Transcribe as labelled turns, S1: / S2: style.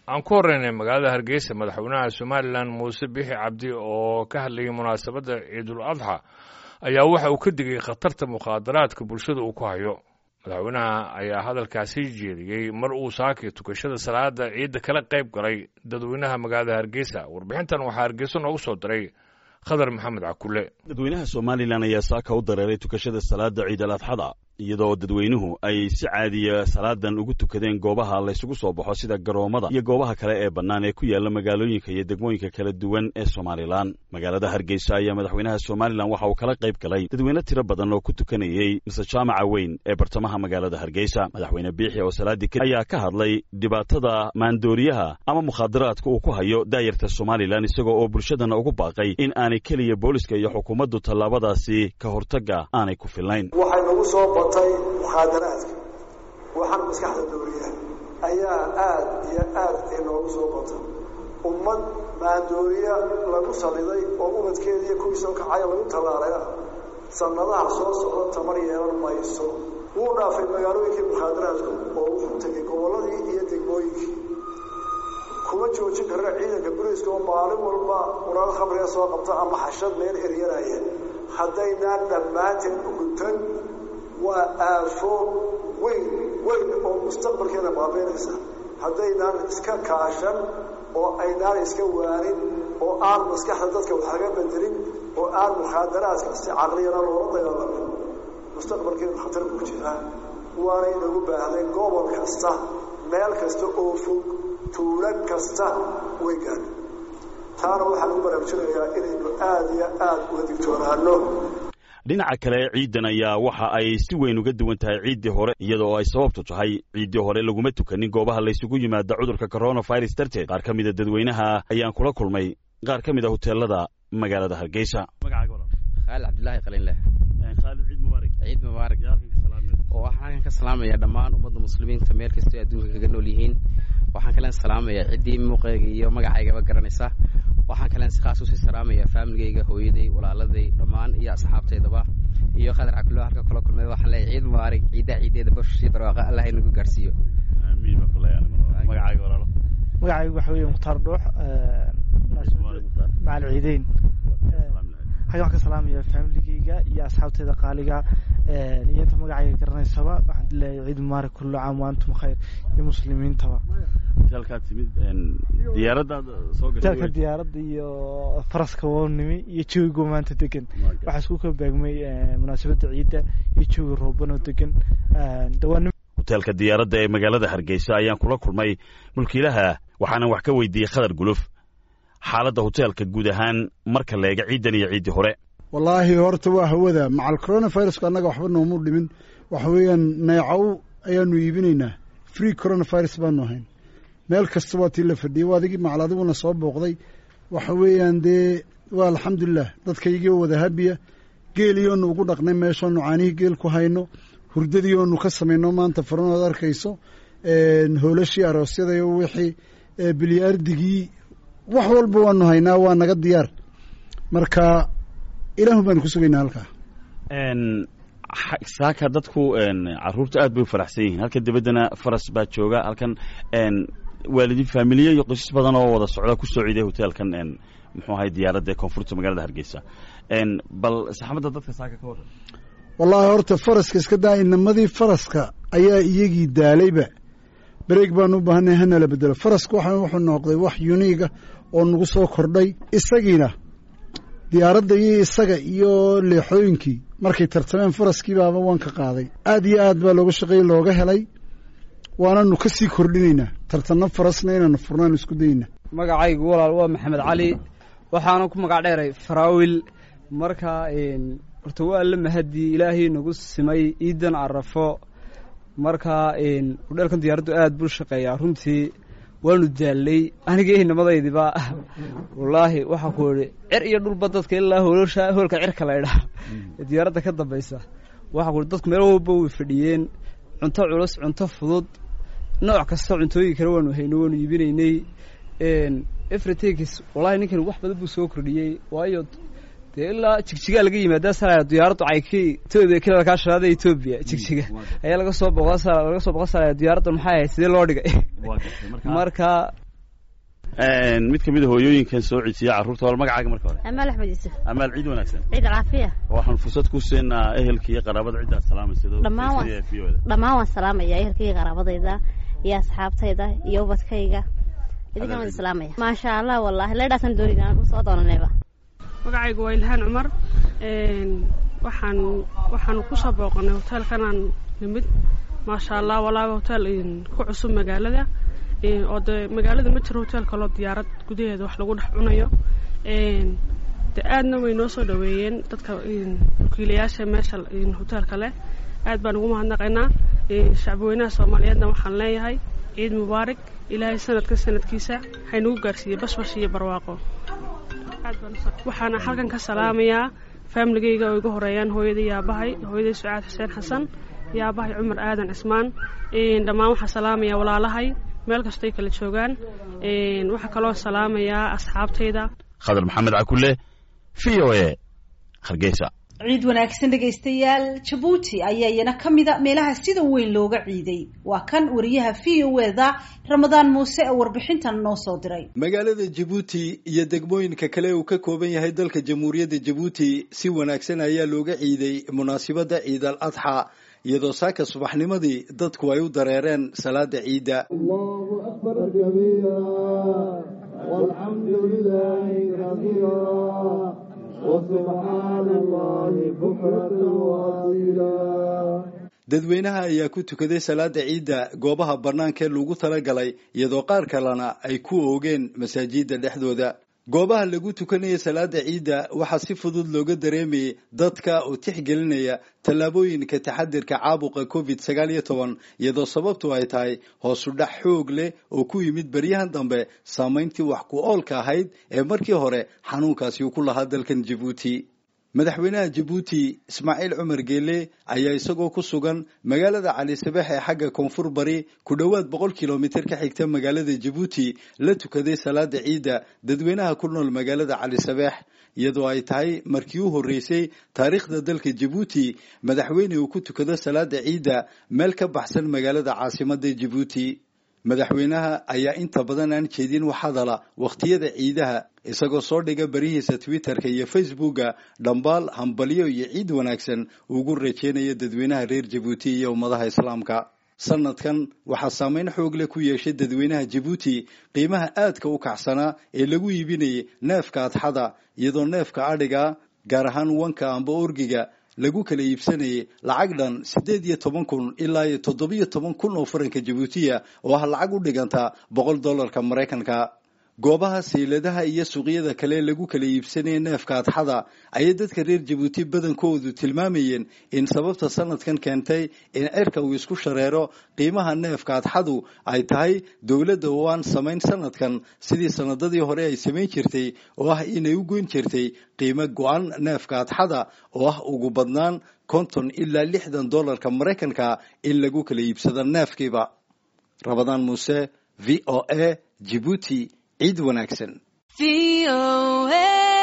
S1: aan ku horreynay magaalada hargeysa madaxweynaha somalilan muuse bixi cabdi oo ka hadlayay munaasabadda ciidul adxa ayaa waxa uu ka digay khatarta mukhaadaraadka bulshada uu ku hayo madaxweynaha ayaa hadalkaasi jeediyey mar uu saakay tukashada salaada ciidda kala qayb galay dadweynaha magaalada hargeysa warbixintan waxaa hargeysa noogu soo diray khadar maxamed cakule
S2: dadweynaha somalilan ayaa saaka u dareeray tukashada salaada ciid al adxada iyadoo dadweynuhu ay si caadiya salaadan ugu tukadeen goobaha laysugu soo baxo sida garoommada iyo goobaha kale ee bannaan ee ku yaala magaalooyinka iyo degmooyinka kala duwan ee somalilan magaalada hargeysa ayaa madaxweynaha somalilan waxa uu kala qayb galay dadweyne tiro badan oo ku tukanayey mise jaamaca weyn ee bartamaha magaalada hargeysa madaxweyne biixi oo salaadii ka ayaa ka hadlay dhibaatada maandooriyaha ama mukhaadaraadka uu ku hayo daayarta somalilan isagoo oo bulshadana ugu baaqay in aanay keliya booliska iyo xukuumaddu tallaabadaasi ka hortagga aanay ku filnayn
S3: batay mukhaadaraadka waxaan maskaxda dooriya ayaa aad iyo aad inoogu soo batay ummad maandooriya lagu saliday oo ubadkeeda iyo kuwii soo kacaya lagu tallaalaya sannadaha soo socda tamar yeelan mayso wuu dhaafay magaalooyinkii mukhaadaraadku oo wuxuu tegay gobolladii iyo degmooyinkii kuma joojin karna ciidanka buriiska oo maalin walba muraado khamriga soo qabta ama xashad meel eryanaya haddaynaan dhammaanteen u guntan waa aafo weyn weyn oo mustaqbalkeena baabeynaysa haddaynaan iska kaashan oo aynaan iska waanin oo aan maskaxda dadka wax laga bedelin oo aan mukhaadaraadka si caqliyana loola dagaalamin mustaqbalkeenu khatar ku jiraa waana inagu baahday gobol kasta meel kasta oo fog tuulo kasta way gaadha taana waxaan ugu baraarujinayaa inaynu aada iyo aada uga digtoonaano
S2: dhinaca kale ciiddan ayaa waxa ay si weyn uga duwan tahay ciiddii hore iyada oo ay sababtu tahay ciiddii hore laguma tukanin goobaha laysugu yimaada cudurka coronavirus darteed qaar ka mida dadweynaha ayaan kula kulmay qaar ka mid a hoteelada magaalada hargeysa
S4: khaalid cabdilaahi qalinleh
S2: khaalid ciid mubaarak
S4: ciid mubaarak oo waxaan halkan ka salaamaya dhammaan ummadda muslimiinta meel kastoo adduunka kaga nool yihiin waxaan kalen salaamaya ciddii muuqeyga iyo magacaygaba garanaysa waxaan kalen si khaas usii salaamaya faamiligayga hooyaday walaaladay dhammaan iyo asxaabteydaba iyo khadar cakulo halka kula kulmay waxaan leeyahay ciid mubaarak ciiddaa ciideeda bashii barwaaqa allah inagu gaarsiiyo
S2: magacaaga walaalo
S5: magacaygu waxa weeye mukhtaar dhuux macal ciideyn xaggan waxaan ka salaamaya faamiligayga iyo asxaabteeda qaaliga iyo inta magacayga garanaysaba waxaan leeyahay ciid mubaarak kullu caam wa antum khayr iyo muslimiintaba
S2: halkaa timid diyaaradaad soo
S5: hoteelka diyaaradda iyo faraska wownimi iyo joogigo maanta degan waxaa isku kala baagmay munaasabadda ciidda iyo joogi roobanoo degan dhawaan
S2: hoteelka diyaaradda ee magaalada hargeysa ayaan kula kulmay mulkiilaha waxaanan wax ka weydiiyey khadar guluf xaaladda hoteelka guud ahaan marka leega ciiddan iyo ciiddii hore
S6: wallaahi horta waa hawada macal coronavirusku annaga waxba noomu dhimin waxa weeyaan neecow ayaanu iibinaynaa free coronavirus baanu ahayn meel kasta waa tii la fadhiyay waa adigii macal adiguna soo booqday waxa weeyaan dee waa alxamdulilah dadkaygii wada habiya geeliyoonu ugu dhaqnay meeshoonu caanihii geel ku hayno hurdadiioonu ka samayno maanta faranood arkayso hoolashii aroosyadayo wixii bilyaardigii wax walba waanu haynaa waa naga diyaar marka ilaahu baanu ku sugaynaa halkaa
S2: saaka dadku caruurta aad bay u faraxsan yihiin halkan dabaddana faras baa jooga halkan waalidin faamiliye iyo qoysas badan oo wada socda ku soo ciiday hoteelkan muxuu ahay diyaaradda ee koonfurta magaalada hargeysa bal saxmadda dadka saaka ka warran
S6: wallaahi horta faraska iska daa inamadii faraska ayaa iyagii daalayba bareeg baanu u baahanay hanala bedelo faraska waxaan wuxuu noqday wax yuniiga oo nagu soo kordhay isagiina diyaaradda iyo isaga iyo leexooyinkii markay tartameen faraskii baaba waan ka qaaday aad iyo aad baa looga shaqeeyey looga helay waananu ka sii kordhinaynaa tartanno farasna inaanu furnaanu isku daynaa
S7: magacaygu walaal waa maxamed cali waxaana ku magac dheeray faraawil marka horta waa la mahadii ilaahay nagu simay ciidan carafo marka hudheelkan diyaaraddu aad buu shaqeeyaa runtii waanu daallay aniga inamadaydiba wallaahi waxaa ku idhi cer iyo dhulba dadka ilaa hoolsha hoolka cirka la idhaa ee diyaaradda ka dambaysa waxaa ku ihi dadku meel walba way fadhiyeen cunto culus cunto fudud nooc kasta cuntooyin kale waanu hayno waanu iibinaynay everytakis wallahi ninkan wax badan buu soo kordhiyey waayo dee ilaa jigjigaa laga yimaada sala diyaaraddu cayki etoobiya kila kaa sharaada etoobiya jigjiga ayaa laga soo boqda laga soo boqda sala diyaaradda maxay ahayd sidee loo dhigay marka
S2: mid ka mid a hooyooyinkan soo codsiya carruurta wal magacaaga marka hore
S8: amaal axmed yuusuf
S2: amaal ciid wanaagsan
S8: ciid alcaafiya
S2: waxaan fursad ku siinaa ehelka iyo qaraabada ciddaad salaamaysa
S8: dhammaan waan dhammaan waan salaamaya ehelkayga qaraabadayda iyo asxaabtayda iyo ubadkayga idinkan waan salaamaya maasha allah wallahi leedhaasan doonina aan usoo doonanayba
S9: magacaygu waa ilhaan cumar waxaan waxaan kusoo booqanay hoteelkanaan nimid maasha allah walaaba hotel ku cusub magaalada oo dee magaalada ma jiro hotel kaloo diyaarad gudaheeda wax lagu dhex cunayo de aadna way noo soo dhaweeyeen dadka wakiilayaasha meesha hoteelka leh aad baan ugu mahadnaqaynaa shacbweynaha soomaaliyeedna waxaan leeyahay ciid mubaarak ilaahay sanadka sanadkiisa haynagu gaarsiiyey bashbash iyo barwaaqo waxaana halkan ka salaamayaa faamiligayga oo iga horeeyaan hooyaday yaabahay hooyaday sucaad xuseen xasan yaabahay cumar aadan cismaan dhammaan waxaa salaamaya walaalahay meel kastoy kala joogaan waxaa kaloo salaamayaa asxaabtayda
S2: khadar maxamed cakule v o a hargeysa
S10: ciid wanaagsan dhegaystayaal jabuuti ayaa iyana ka mida meelaha sida weyn looga ciiday waa kan wariyaha v o eda ramadaan muuse ee warbixintan noo soo diray
S11: magaalada jabuuti iyo degmooyinka kale uu ka kooban yahay dalka jamhuuriyadda jabuuti si wanaagsan ayaa looga ciiday munaasibadda ciid al adxa iyadoo saaka subaxnimadii dadku ay u dareereen salaada ciidda dadweynaha ayaa ku tukaday salaada ciidda goobaha bannaanka ee lagu talagalay iyadoo qaar kalena ay ku oogeen masaajidda dhexdooda goobaha lagu tukanaya salaada ciidda waxaa si fudud looga dareemayay dadka oo tixgelinaya tallaabooyinka taxadirka caabuqa covid sagaal iyo toban iyadoo sababtu ay tahay hoosu dhac xoog leh oo ku yimid beryahan dambe saamayntii wax ku oolka ahayd ee markii hore xanuunkaasi uu ku lahaa dalkan jabuuti madaxweynaha jabuuti ismaaciil cumar geele ayaa isagoo ku sugan magaalada cali sabeex ee xagga koonfur bari ku dhowaad boqol kilomitir ka xigta magaalada jabuuti la tukaday salaada ciidda dadweynaha ku nool magaalada cali sabeex iyadoo ay tahay markii u horreysay taariikhda dalka jabuuti madaxweyne uu ku tukado salaada ciidda meel ka baxsan magaalada caasimadda jabuuti madaxweynaha ayaa inta badan aan jeedin wax hadala wakhtiyada ciidaha isagoo soo dhiga barihiisa twitterka iyo facebooka dhambaal hambalyo iyo ciid wanaagsan ugu rajeynaya dadweynaha reer jabuuti iyo ummadaha islaamka sanadkan waxaa saameyn xoog leh ku yeeshay dadweynaha jabuuti qiimaha aadka u kacsanaa ee lagu iibinayay neefka adxada iyadoo neefka adhiga gaar ahaan wanka amba orgiga lagu kala iibsanayay lacag dhan siddeed iyo toban kun ilaa iyo toddobiyo toban kun oo faranka jabuutiya oo ah lacag u dhiganta boqol dollarka maraykanka goobaha sayladaha iyo suuqyada kale lagu kala iibsanaya neefka adxada ayay dadka reer jabuuti badankoodu tilmaamayeen in sababta sanadkan keentay in cirka uu isku shareero qiimaha neefka adxadu ay tahay dowladda oo aan samayn sanadkan sidii sanadadii hore ay samayn jirtay oo ah inay u goyn jirtay qiimo go-an neefka adxada oo ah ugu badnaan konton ilaa lixdan dollarka maraykanka in lagu kala iibsado neefkiiba rabadaan muuse v o a jibuuti ciid wanaagsan